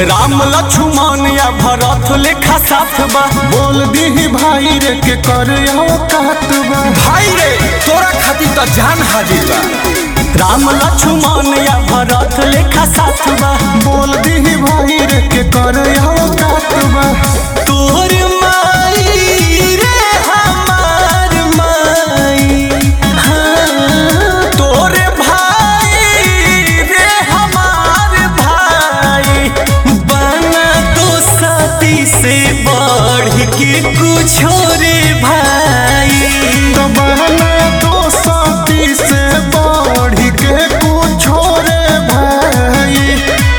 राम लक्ष्मण या भरत लेखा साथ बा बोल दी भाई रे के कर औकात बा भाई रे तोरा खातिर तो जान हाजिर बा राम लक्ष्मण या भरत लेखा साथ बा बोल दी भाई रे के कर औकात बा तोर माई रे हमार माई हाँ, तोर भाई रे हमार भाई बना तो सती से बढ़ के कुछ रे भाई तो बहना तो साथी से बढ़ के कुछ रे भाई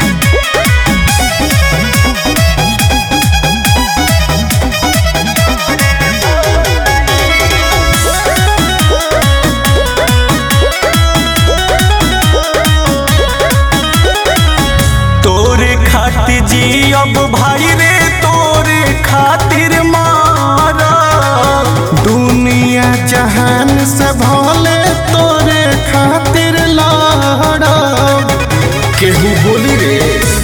तोरे खातिर जी अब भाई रे तोरे खातिर मारा दुनिया जहान से भले तोरे खातिर लड़ा केहू बोली रे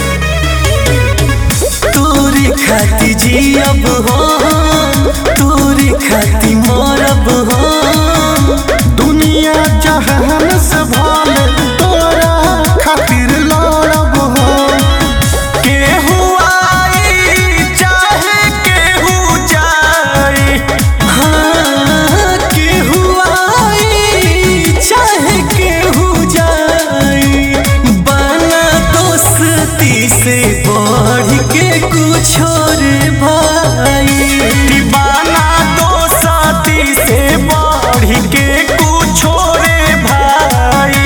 तोरे खातिर जी अब हो तोरे खातिर मरब हो दुनिया जहान से भले तोरा खातिर लड़ब हो केहू आई चाहे केहू जाए हाँ केहू आई चाहे केहू जाए बना दोस्ती से बढ़ के कुछ रे भाई दीवाना दोस्ती से बढ़ के कुछ रे भाई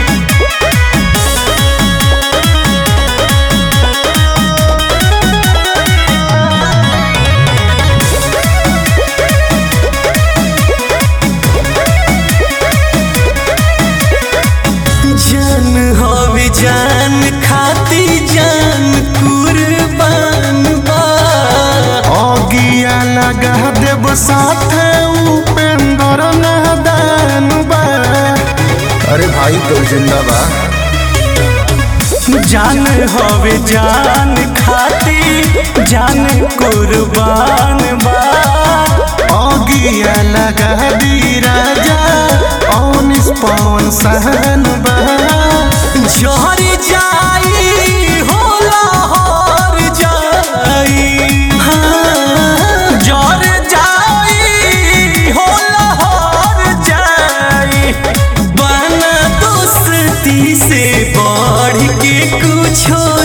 जान हवे जान खाती जान कुर्बान बा अगिया लगा देव साथे उपेंद्र नादान बा अरे भाई तो जिंदा बा जान हवे जान खाती जान कुर्बान बा अगिया लगा दी राजा औनिस पवन सहन बा जहर जाई होला हर जाई हाँ, जहर जाई होला हर जाई बना दोस्ती से बढ़ के कुछ